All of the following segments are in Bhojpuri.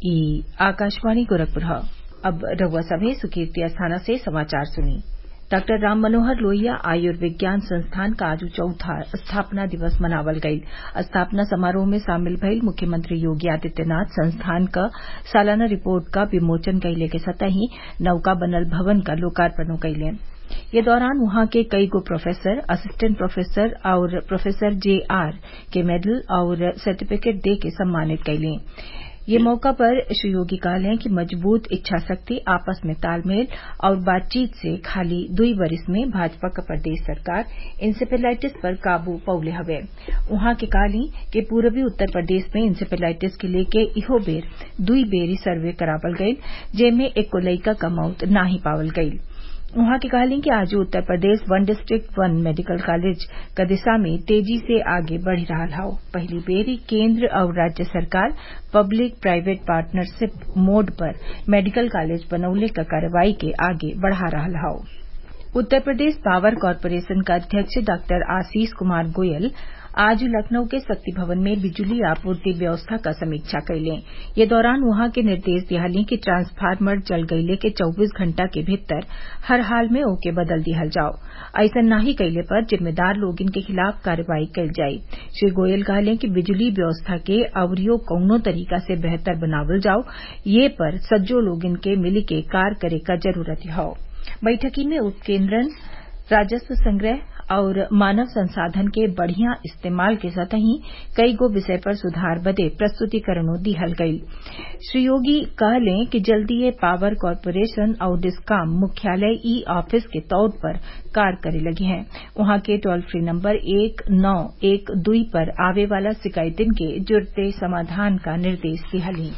ई आकाशवाणी गोरखपुर अब रउआ सभे सुर्खी अस्थाना से समाचार सुनी डॉक्टर राम मनोहर लोहिया आयुर्विज्ञान संस्थान क आज चौथा स्थापना दिवस मनावल गईल स्थापना समारोह में शामिल भइल मुख्यमंत्री योगी आदित्यनाथ संस्थान क सालाना रिपोर्ट क विमोचन कइले के संतही नवका बनल भवन क लोकार्पणो कइले ये दौरान उहाँ के कईगो प्रोफेसर असिस्टेंट प्रोफेसर आउर प्रोफेसर जे आर के मेडल आउर सर्टिफिकेट दे के सम्मानित कइले ये मौका पर श्री योगी कहलें कि मजबूत इच्छाशक्ति आपस में तालमेल और बातचीत से खाली दुई वरिस में भाजपा क प्रदेश सरकार इंसेफेलाइटिस पर काबू पउले हवे उहाँ के कहली कि पूरबी उत्तर प्रदेश में इंसेफेलाइटिस के लेके इहो बेर दुई बेरी सर्वे करावल गईल जेमे एक्को लइका क मौत नाही पावल गईल उहाँ के कहली कि आज Uttar Pradesh one district one medical college क दिशा में तेजी से आगे बढ़ी रहल हौ पहिली बेरी केन्द्र और राज्य सरकार पब्लिक प्राइवेट पार्टनरशिप मोड पर मेडिकल कॉलेज बनौले क कार्रवाई के आगे बढ़ा रहल हौ उत्तर प्रदेश पावर कॉरपोरेशन क अध्यक्ष डॉक्टर आशीष कुमार गोयल आज लखनऊ के शक्ति भवन में बिजली आपूर्ति व्यवस्था क समीक्षा कइले ये दौरान उहाँ के निर्देश दिहली कि ट्रांसफार्मर जल गइले के चौबीस घंटा के भीतर हर हाल में ओके बदल दिहल जाओ अइसन नाही कइले पर जिम्मेदार लोगन के खिलाफ कार्रवाई कइल जाई श्री गोयल कहले कि बिजली व्यवस्था के अवरियो कौनो तरीका से बेहतर बनावल जाओ ये पर सज्जो लोगन के मिली के कार्य करे क जरूरत हौ बैठकी में उपकेन्द्रन राजस्व संग्रह और मानव संसाधन के बढ़िया इस्तेमाल के संतही कईगो विषय पर सुधार बदे प्रस्तुतिकरणों दिहल गईल श्री योगी कहले कि जल्दीए पावर कॉरपोरेशन और डिस्काम मुख्यालय ई ऑफिस के तौर पर कार्य करे लगी हैं उहाँ के टोल फ्री नंबर एक नौ एक दुई पर आवे वाला शिकायतिन के जुड़ते समाधान का निर्देश दिहली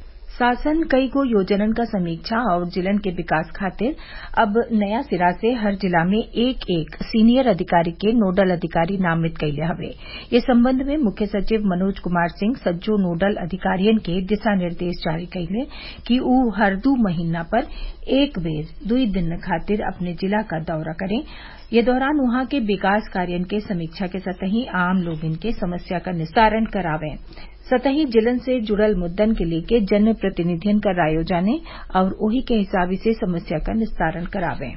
शासन कईगो योजनन क समीक्षा और जिलन के विकास खातिर अब नया सिरा से हर जिला में एक एक सीनियर अधिकारी के नोडल अधिकारी नामित कइले हवे ये संबंध में मुख्य सचिव मनोज कुमार सिंह सज्जो नोडल अधिकारियन के दिशा निर्देश जारी कइले कि उ हर दू महीना पर एक बेर दुई दिन खातिर अपने जिला क दौरा करें ये दौरान उहाँ के विकास कार्यन के समीक्षा के सतही आम लोगन के समस्या क निस्तारण करावें सतही जिलन से जुड़ल मुद्दन के लेके जन प्रतिनिधियन क रायो जाने और ओही के हिसाबी से समस्या क निस्तारण करावें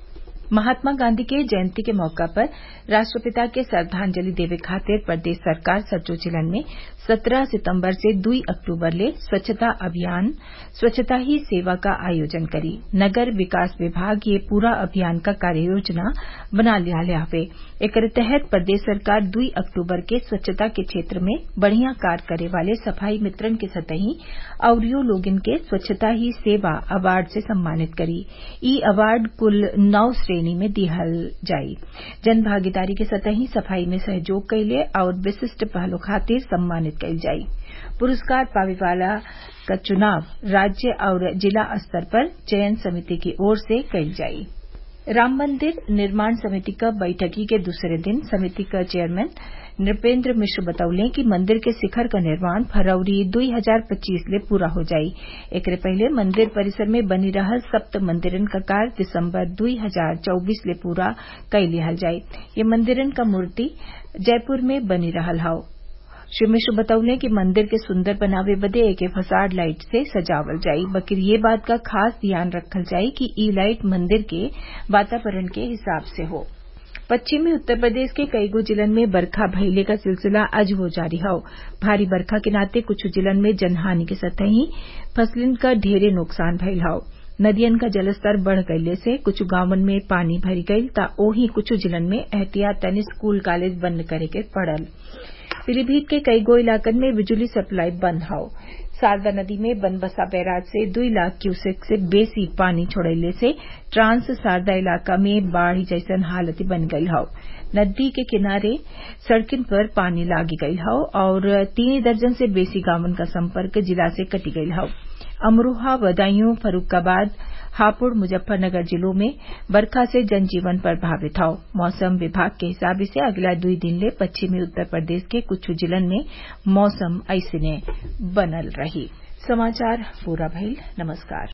महात्मा गांधी के जयंती के मौका पर राष्ट्रपिता के श्रद्वांजलि देवे खातिर प्रदेश सरकार सज्जो जिलन में सत्रह सितम्बर से दुई अक्टूबर ले स्वच्छता अभियान स्वच्छता ही सेवा का आयोजन करी नगर विकास विभाग ये पूरा अभियान का कार्य योजना बना लिया हवे एकर तहत प्रदेश सरकार दुई अक्टूबर के स्वच्छता के क्षेत्र में बढ़िया कार्य करे वाले सफाई मित्रन के सतही अवरियो लोगन के स्वच्छता ही सेवा अवार्ड से सम्मानित करी ई अवार्ड कुल नौ श्रेणी में दिहल जाई जन भागीदारी के सतही सफाई में सहयोग कइले और विशिष्ट पहलों खातिर सम्मानित कइल जाई पुरस्कार पावे वाला का चुनाव राज्य और जिला स्तर पर चयन समिति की ओर से कइल जाई राम मंदिर निर्माण समिति क बैठकी के दूसरे दिन समिति क चेयरमैन नृपेंद्र मिश्र बतौले कि मंदिर के शिखर क निर्माण फरवरी दुई हजार पच्चीस ले पूरा हो जाई एकरे पहले मंदिर परिसर में बनी रहल सप्त मंदिरन क कार्य दिसंबर दुई हजार चौबीस ले पूरा कई लिहल जाई ये मंदिरन क मूर्ति जयपुर में बनी रहल हौ श्री मिश्र बतौले कि मंदिर के सुंदर बनावे बदे एके फसाड लाइट से सजावल जाई बकिर ये बात का खास ध्यान रखल जाई कि ई लाइट मंदिर के वातावरण के हिसाब से हो पश्चिमी उत्तर प्रदेश के कईगो जिलन में बरखा भइले का सिलसिला अजबो जारी हौ भारी बरखा के नाते कुछ जिलन में जनहानि के सतही फसलिन क ढेरे नुकसान भइल हौ नदियन का जलस्तर बढ़ गइले से कुछ गांवन में पानी भरी गईल ता ओही कुछ जिलन में एहतियातन स्कूल कॉलेज बंद करे के पड़ल पीलीभीत के कईगो इलाकन में बिजली सप्लाई बंद हौ शारदा नदी में बनबसा बैराज से दुई लाख क्यूसेक से बेसी पानी छोड़ले से ट्रांस शारदा इलाका में बाढ़ जैसन हालत बन गई हौ नदी के किनारे सड़किन पर पानी लागी गई हौ और तीन दर्जन से बेसी गांवन का संपर्क जिला से कटी गई हौ अमरोहा बदायूं फर्रुखाबाद हापुड़ मुजफ्फरनगर जिलों में बरखा से जनजीवन प्रभावित हौ मौसम विभाग के हिसाब से अगला दुई दिन ले पश्चिमी उत्तर प्रदेश के कुछ जिलन में मौसम ऐसने बनल रही समाचार पूरा भइल नमस्कार